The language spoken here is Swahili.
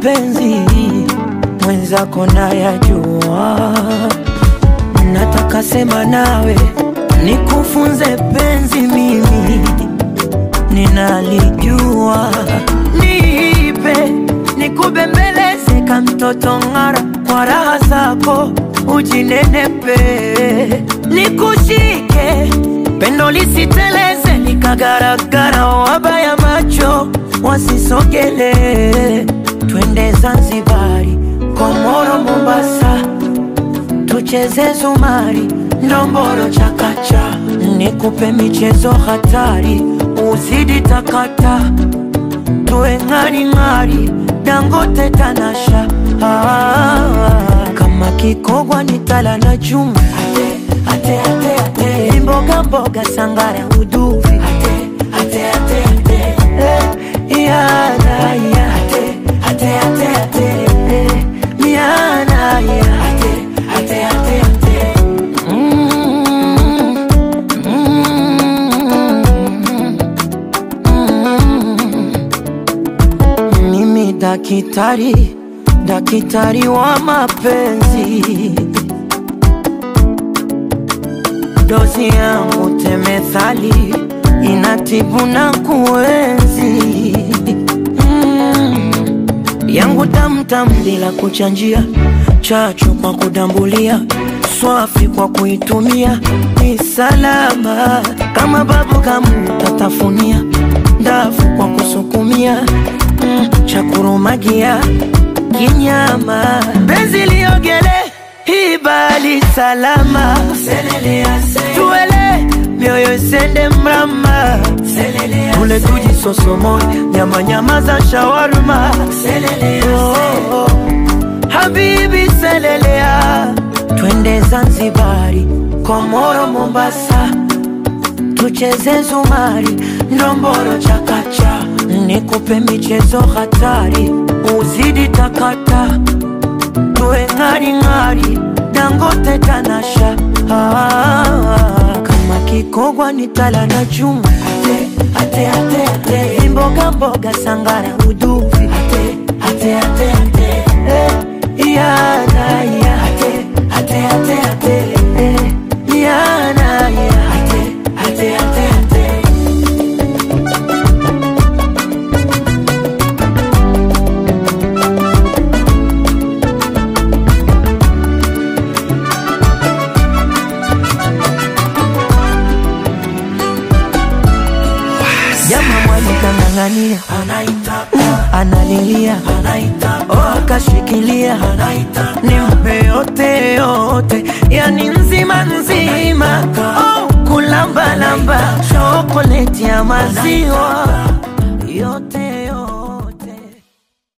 mapenzi mwenzako nayajua, nataka sema nawe nikufunze penzi, mimi ninalijua, nipe nikubembeleze ka mtoto ng'ara, kwa raha zako ujinenepe, nikushike pendo lisiteleze likagaragara, wabaya macho wasisogele, twende Zanzibari, Komoro, Mombasa, tucheze zumari, ndomboro, chakacha, nikupe michezo hatari, uzidi takata, tuwe ng'aring'ari, Dangote, Tanasha, ah, kama kikogwa ni tala na chuma, ate, ate, ate, mboga mboga, sangara, uduvi, ate, ate, ate, ate, eh, yana, ya, ate, ate, ate, ate, eh, miana, ya, ate, ate, ate, ate. Mm, mm, mm. Mimi dakitari, dakitari wa mapenzi, dozi yangu temethali inatibu na kuenzi mm. yangu tamtam bila kuchanjia, chachu kwa kudambulia, swafi kwa kuitumia, ni salama kama babu kamu tatafunia, ndafu kwa kusukumia mm. cha kurumagia kinyama, benzi liogele hibali salama, tuele mioyo isende mrama, tule tujisosomoe nyama nyama za shawarma, oh, oh. Habibi selelea, twende Zanzibari, Komoro, Mombasa, tucheze zumari, ndomboro, chakacha, nikupe michezo hatari, uzidi takata, tuwe ng'aring'ari, Dangote, Tanasha, ah, kama kikogwa ni tala na chuma, ate, ate, ate, ate, mboga mboga, sangara, uduvi, ate, ate, ate, ate, eh, yana, ya, ate, ate, ate, ate, eh, yana, ya, ate, ate, ate, ate. Jama mwali kang'ang'ania, analilia, oh, akashikilia, nimpe yote yote, yani nzima nzima, oh, kulambalamba, chokoleti ya maziwa yote